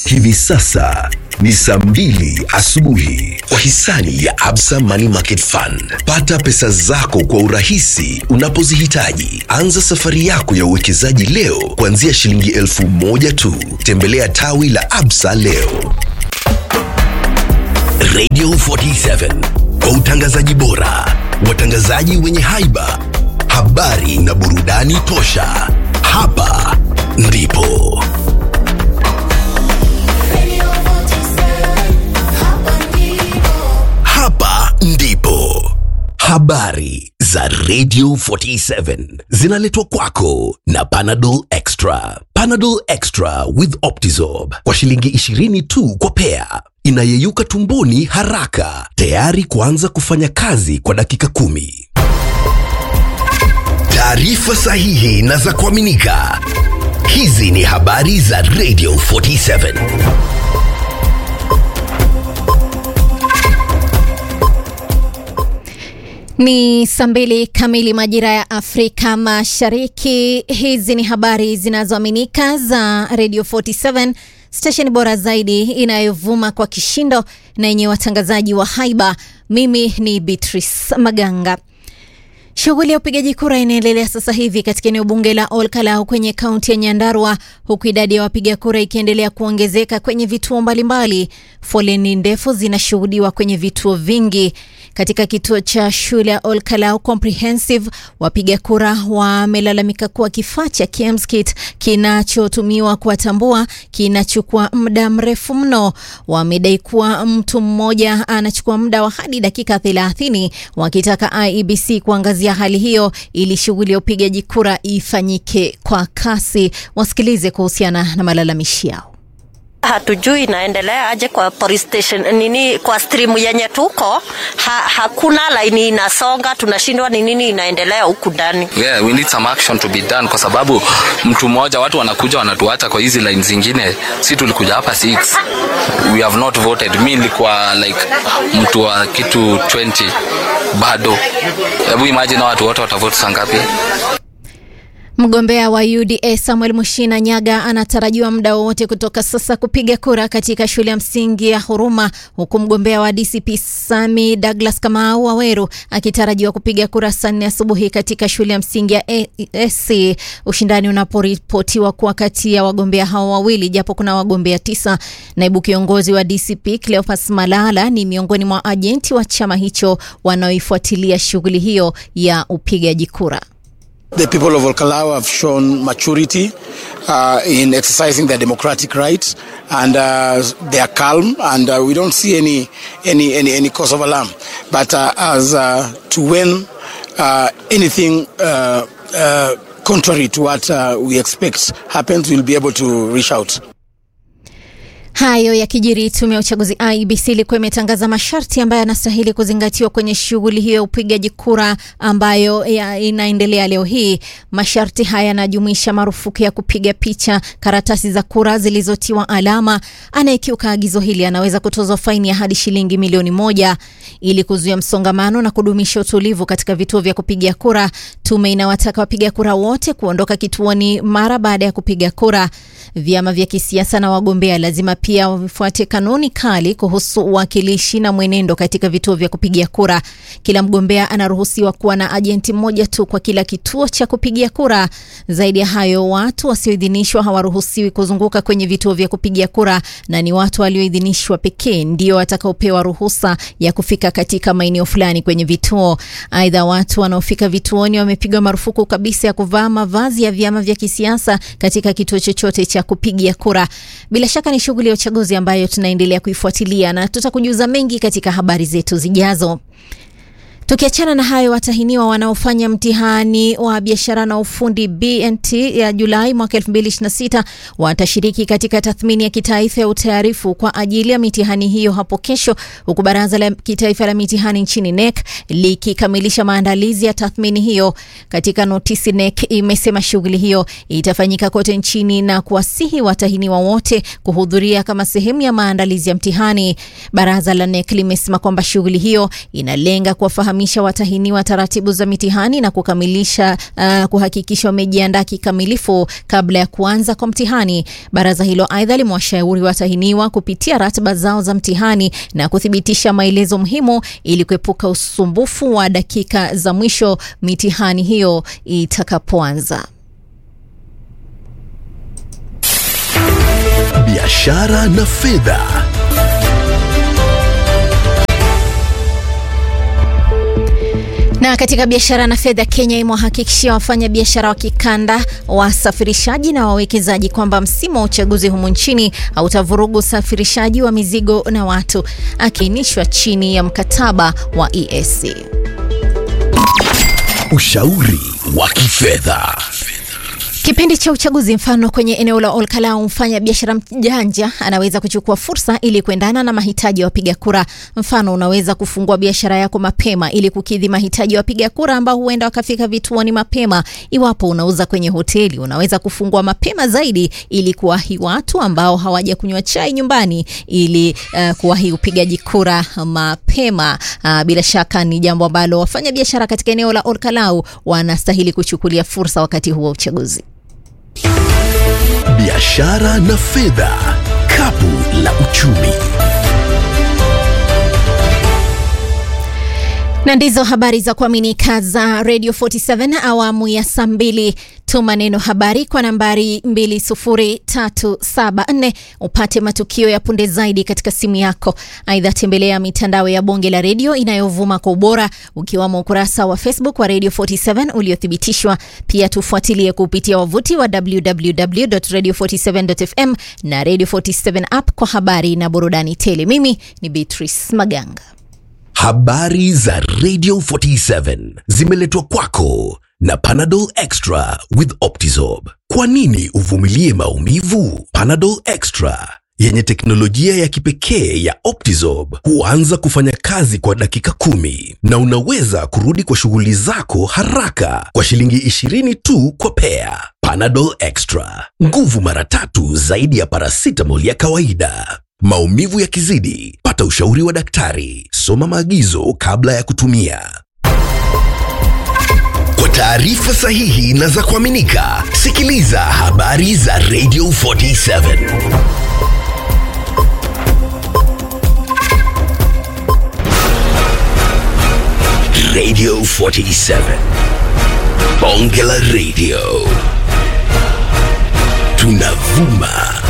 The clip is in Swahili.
Hivi sasa ni saa mbili asubuhi kwa hisani ya Absa Money Market Fund. Pata pesa zako kwa urahisi unapozihitaji. Anza safari yako ya uwekezaji leo kuanzia shilingi elfu moja tu. Tembelea tawi la Absa leo. Radio 47 kwa utangazaji bora, watangazaji wenye haiba, habari na burudani tosha. Hapa ndipo hapa ndipo habari za Radio 47 zinaletwa kwako na Panadol Extra. Panadol Extra with Optizorb kwa shilingi 20 tu kwa pea, inayeyuka tumboni haraka, tayari kuanza kufanya kazi kwa dakika kumi. Taarifa sahihi na za kuaminika. Hizi ni habari za Radio 47. Ni saa mbili kamili majira ya Afrika Mashariki. Hizi ni habari zinazoaminika za Radio 47, stesheni bora zaidi inayovuma kwa kishindo na yenye watangazaji wa haiba. Mimi ni Beatrice Maganga. Shughuli ya upigaji kura inaendelea sasa hivi katika eneo bunge la Olkalau kwenye kaunti ya Nyandarua, huku idadi ya wapiga kura ikiendelea kuongezeka kwenye vituo mbalimbali. Foleni ndefu zinashuhudiwa kwenye vituo vingi. Katika kituo cha shule ya Olkalau Comprehensive, wapiga kura wamelalamika kuwa kifaa cha KMSKIT kinachotumiwa kuwatambua kinachukua muda mrefu mno. Wamedai kuwa mtu mmoja anachukua muda wa hadi dakika 30, wakitaka IEBC kuangazia hali hiyo ili shughuli ya upigaji kura ifanyike kwa kasi. Wasikilize kuhusiana na malalamishi yao. Hatujui inaendelea aje kwa police station nini, kwa stream yenye tuko ha, hakuna laini inasonga, tunashindwa ni nini inaendelea huku ndani. Yeah, we need some action to be done kwa sababu mtu mmoja, watu wanakuja wanatuacha kwa hizi line zingine. Si tulikuja hapa 6 we have not voted. Mi nilikuwa like mtu wa kitu 20 bado. Hebu imagine watu wote watavote saa ngapi? Mgombea wa UDA Samuel Mushina Nyaga anatarajiwa muda wowote kutoka sasa kupiga kura katika shule ya msingi ya Huruma, huku mgombea wa DCP Sami Douglas Kamau Waweru akitarajiwa kupiga kura saa nne asubuhi katika shule ya msingi ya SC, ushindani unaporipotiwa kuwa kati ya wagombea hao wawili, japo kuna wagombea tisa. Naibu kiongozi wa DCP Cleopas Malala ni miongoni mwa ajenti wa chama hicho wanaoifuatilia shughuli hiyo ya upigaji kura. The people of Olkalau have shown maturity uh, in exercising their democratic rights, and uh, they are calm, and uh, we don't see any any any, any cause of alarm. But uh, as uh, to when uh, anything uh, uh, contrary to what uh, we expect happens, we'll be able to reach out. Hayo yakijiri, tume ya uchaguzi IEBC ilikuwa imetangaza masharti ambayo yanastahili kuzingatiwa kwenye shughuli hiyo ya upigaji kura ambayo ya inaendelea leo hii. Masharti haya yanajumuisha marufuku ya kupiga picha karatasi za kura zilizotiwa alama. Anayekiuka agizo hili anaweza kutozwa faini ya hadi shilingi milioni moja. Ili kuzuia msongamano na kudumisha utulivu katika vituo vya kupigia kura, tume inawataka wapiga kura wote kuondoka kituoni mara baada ya kupiga kura. Vyama vya kisiasa na wagombea lazima pia wafuate kanuni kali kuhusu uwakilishi na mwenendo katika vituo vya kupigia kura. Kila mgombea anaruhusiwa kuwa na ajenti mmoja tu kwa kila kituo cha kupigia kura. Zaidi ya hayo, watu wasioidhinishwa hawaruhusiwi kuzunguka kwenye vituo vya kupigia kura, na ni watu walioidhinishwa pekee ndio watakaopewa ruhusa ya kufika katika maeneo fulani kwenye vituo. Aidha, watu wanaofika vituoni wamepigwa marufuku kabisa ya kuvaa mavazi ya vyama vya kisiasa katika kituo chochote cha kupigia kura. Bila shaka ni shughuli ya uchaguzi ambayo tunaendelea kuifuatilia na tutakujuza mengi katika habari zetu zijazo. Tukiachana na hayo, watahiniwa wanaofanya mtihani wa biashara na ufundi BNT ya Julai mwaka 2026 watashiriki katika tathmini ya kitaifa ya utayarifu kwa ajili ya mitihani hiyo hapo kesho, huku baraza la kitaifa la mitihani nchini NEC likikamilisha maandalizi ya tathmini hiyo. Katika notisi, NEC imesema shughuli hiyo itafanyika kote nchini na kuwasihi watahiniwa wote kuhudhuria kama sehemu ya maandalizi ya mtihani. Baraza la NEC limesema kwamba shughuli hiyo inalenga kuwafahamu kuwafahamisha watahiniwa taratibu za mitihani na kukamilisha uh, kuhakikisha wamejiandaa kikamilifu kabla ya kuanza kwa mtihani. Baraza hilo aidha limewashauri watahiniwa kupitia ratiba zao za mtihani na kuthibitisha maelezo muhimu ili kuepuka usumbufu wa dakika za mwisho mitihani hiyo itakapoanza. biashara na fedha. Na katika biashara na fedha, Kenya imewahakikishia wafanya biashara wa kikanda, wasafirishaji na wawekezaji kwamba msimu wa uchaguzi humu nchini hautavurugu usafirishaji wa mizigo na watu, akiainishwa chini ya mkataba wa EAC. Ushauri wa kifedha. Kipindi cha uchaguzi, mfano kwenye eneo la Olkalau, mfanya biashara mjanja anaweza kuchukua fursa ili kuendana na mahitaji ya wapiga kura. Mfano, unaweza kufungua biashara yako mapema ili kukidhi mahitaji ya wapiga kura ambao huenda wakafika vituoni mapema. Iwapo unauza kwenye hoteli, unaweza kufungua mapema zaidi ili kuwahi watu ambao hawaja kunywa chai nyumbani ili uh, kuwahi upigaji kura mapema. Uh, bila shaka ni jambo ambalo wafanya biashara katika eneo la Olkalau wanastahili kuchukulia fursa wakati huu wa uchaguzi. Biashara na fedha, kapu la uchumi. na ndizo habari za kuaminika za Radio 47 awamu ya saa mbili. Tuma neno habari kwa nambari 20374 upate matukio ya punde zaidi katika simu yako. Aidha, tembelea mitandao ya bonge la redio inayovuma kwa ubora ukiwamo ukurasa wa Facebook wa Radio 47 uliothibitishwa. Pia tufuatilie kupitia wavuti wa www.radio47.fm na Radio 47 app kwa habari na burudani tele. Mimi ni Beatrice Maganga. Habari za Radio 47 zimeletwa kwako na Panadol Extra with Optizorb. Kwa nini uvumilie maumivu? Panadol Extra yenye teknolojia ya kipekee ya Optizorb huanza kufanya kazi kwa dakika kumi na unaweza kurudi kwa shughuli zako haraka kwa shilingi 20 tu kwa pea. Panadol Extra, nguvu mara tatu zaidi ya paracetamol ya kawaida. Maumivu yakizidi, pata ushauri wa daktari. Soma maagizo kabla ya kutumia. Kwa taarifa sahihi na za kuaminika, sikiliza habari za Radio 47. Radio 47. Bonge la Radio. Tunavuma